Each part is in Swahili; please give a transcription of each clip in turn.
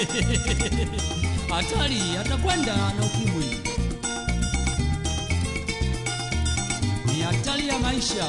hatari atakwenda na ukimwi ni hatari ya maisha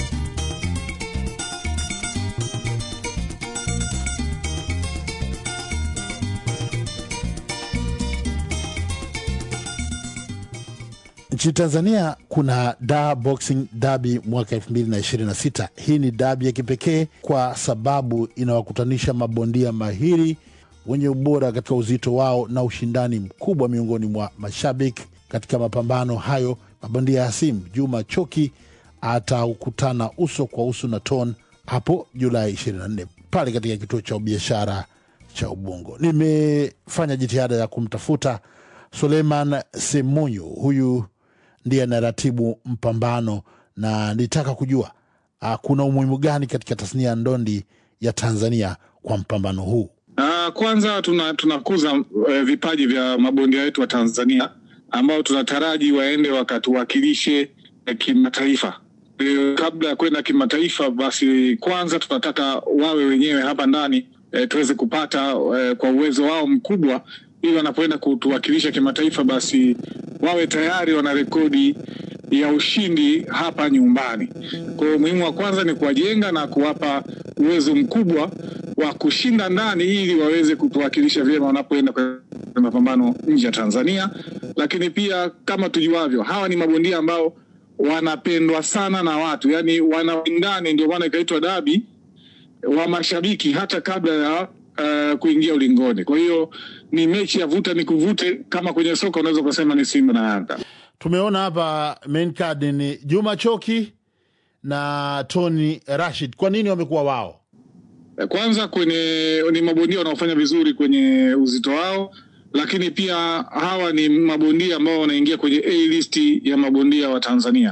Nchini Tanzania kuna Dar Boxing Derby mwaka 2026. Hii ni dabi ya kipekee kwa sababu inawakutanisha mabondia mahiri wenye ubora katika uzito wao na ushindani mkubwa miongoni mwa mashabiki. Katika mapambano hayo, mabondia hasimu Juma Choki atakutana uso kwa uso na Ton hapo Julai 24 pale katika kituo cha biashara cha Ubungo. Nimefanya jitihada ya kumtafuta Suleiman Semunyu, huyu ndiye anaratibu mpambano, na nitaka kujua uh, kuna umuhimu gani katika tasnia ya ndondi ya Tanzania kwa mpambano huu. Uh, kwanza tuna tunakuza uh, vipaji vya mabondia wetu wa Tanzania ambao tunataraji waende wakatuwakilishe uh, kimataifa. Uh, kabla ya kwenda kimataifa, basi kwanza tunataka wawe wenyewe hapa ndani uh, tuweze kupata uh, kwa uwezo wao mkubwa, ili wanapoenda kutuwakilisha kimataifa, basi wawe tayari wana rekodi ya ushindi hapa nyumbani. Kwa hiyo umuhimu wa kwanza ni kuwajenga na kuwapa uwezo mkubwa wa kushinda ndani ili waweze kutuwakilisha vyema wanapoenda kwenye mapambano nje ya Tanzania. Lakini pia kama tujuavyo, hawa ni mabondia ambao wanapendwa sana na watu, yaani wanawindani, ndio maana ikaitwa dabi wa mashabiki hata kabla ya uh, kuingia ulingoni. Kwa hiyo ni mechi ya vuta ni kuvute, kama kwenye soka unaweza ukasema ni Simba na Yanga. Tumeona hapa main card ni Juma Choki na Tony Rashid. Kwa nini wamekuwa wao? Kwanza kwenye ni mabondia wanaofanya vizuri kwenye uzito wao, lakini pia hawa ni mabondia ambao wanaingia kwenye A list ya mabondia wa Tanzania.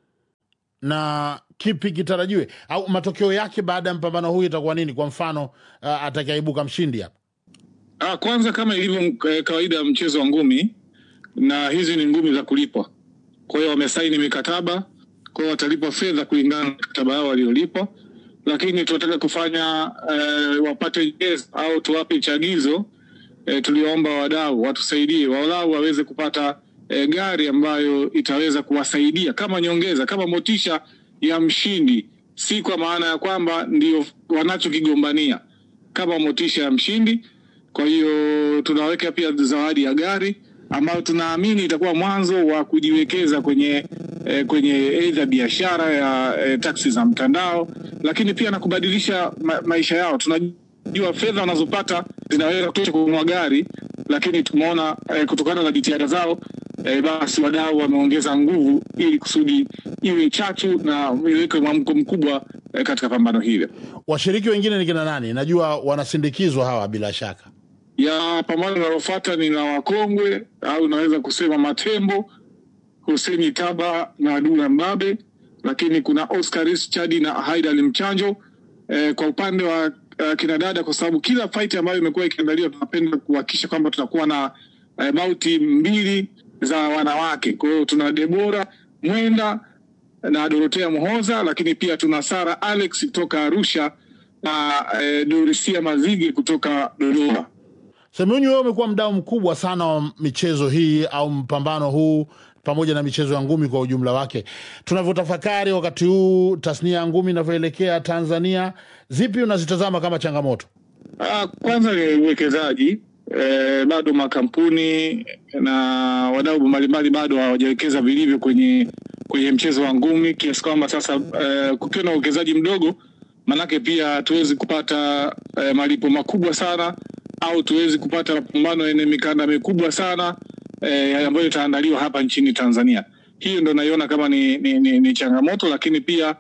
na kipi kitarajiwe au matokeo yake baada ya mpambano huu itakuwa nini? Kwa mfano uh, atakayeibuka mshindi hapa Ah, kwanza kama ilivyo eh, kawaida ya mchezo wa ngumi, na hizi ni ngumi za kulipwa. Kwa hiyo wamesaini mikataba, kwa hiyo watalipwa fedha kulingana na mikataba yao waliolipwa, lakini tunataka kufanya eh, wapate yes, au tuwape chagizo eh, tuliwaomba wadau watusaidie, walau waweze kupata eh, gari ambayo itaweza kuwasaidia kama nyongeza, kama motisha ya mshindi, si kwa maana ya kwamba ndio wanachokigombania, kama motisha ya mshindi. Kwa hiyo tunaweka pia zawadi ya gari ambayo tunaamini itakuwa mwanzo wa kujiwekeza kwenye eh, kwenye aidha biashara ya eh, taksi za mtandao, lakini pia na kubadilisha ma maisha yao. Tunajua fedha wanazopata zinaweza kutosha kununua gari, lakini tumeona eh, kutokana na jitihada zao eh, basi wadau wameongeza nguvu ili kusudi iwe chachu na iweke mwamko mkubwa eh, katika pambano hili. washiriki wengine ni kina nani? Najua wanasindikizwa hawa bila shaka. ya pambano linalofuata ni la wakongwe au naweza kusema matembo Huseni Taba na Dula Mbabe, lakini kuna Oscar Chadi na Haidal Mchanjo. Eh, kwa upande wa uh, kinadada, kwa sababu kila fight ambayo imekuwa ikiandaliwa tunapenda kuhakikisha kwamba tunakuwa na eh, bauti mbili za wanawake. Kwa hiyo tuna Debora Mwenda na Dorotea Muhoza, lakini pia tuna Sara Alex kutoka Arusha na eh, Dorisia Mazige kutoka Dodoma. Semunyu, wewe umekuwa mdau mkubwa sana wa michezo hii au mpambano huu pamoja na michezo ya ngumi kwa ujumla wake. Tunavyotafakari wakati huu tasnia ya ngumi inavyoelekea Tanzania, zipi unazitazama kama changamoto? Ah, kwanza ni uwekezaji eh, bado makampuni na wadau mbalimbali bado hawajawekeza vilivyo kwenye kwenye mchezo wa ngumi kiasi kwamba sasa eh, kukiwa na uwekezaji mdogo, manake pia hatuwezi kupata eh, malipo makubwa sana au tuwezi kupata mapambano yenye mikanda mikubwa sana eh, ambayo itaandaliwa hapa nchini Tanzania. Hiyo ndo naiona kama ni, ni, ni, ni changamoto, lakini pia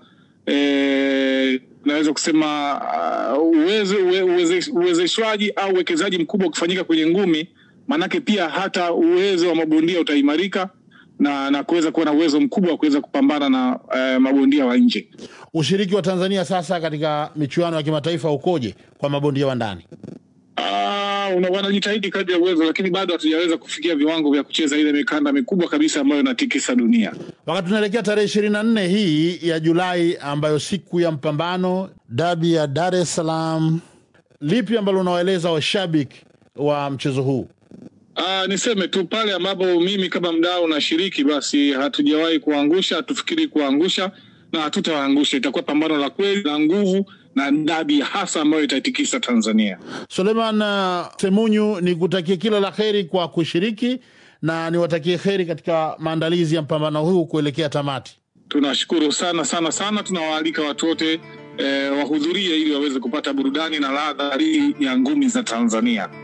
eh, naweza kusema uh, uwezo uwe- uweze- uwezeshwaji au uwekezaji mkubwa ukifanyika kwenye ngumi, maanake pia hata uwezo wa mabondia utaimarika na, na kuweza kuwa na uwezo mkubwa wa kuweza kupambana na uh, mabondia wa nje. Ushiriki wa Tanzania sasa katika michuano ya kimataifa ukoje kwa mabondia wa ndani? Ah, una- wanajitahidi kadri ya uwezo, lakini bado hatujaweza kufikia viwango vya kucheza ile mikanda mikubwa kabisa ambayo inatikisa dunia. Wakati tunaelekea tarehe ishirini na nne hii ya Julai, ambayo siku ya mpambano dabi ya Dar es Salaam, lipi ambalo unawaeleza washabiki wa mchezo huu? Ah, niseme tu pale ambapo mimi kama mdau nashiriki, basi hatujawahi kuangusha, hatufikiri kuangusha na hatutawaangusha. Itakuwa pambano la kweli la nguvu na dabi hasa ambayo itaitikisa Tanzania. Suleiman uh, Semunyu, ni kutakie kila la heri kwa kushiriki na niwatakie heri katika maandalizi ya mpambano huu kuelekea tamati. Tunashukuru sana sana sana, tunawaalika watu wote eh, wahudhurie ili waweze kupata burudani na ladha hii ya ngumi za Tanzania.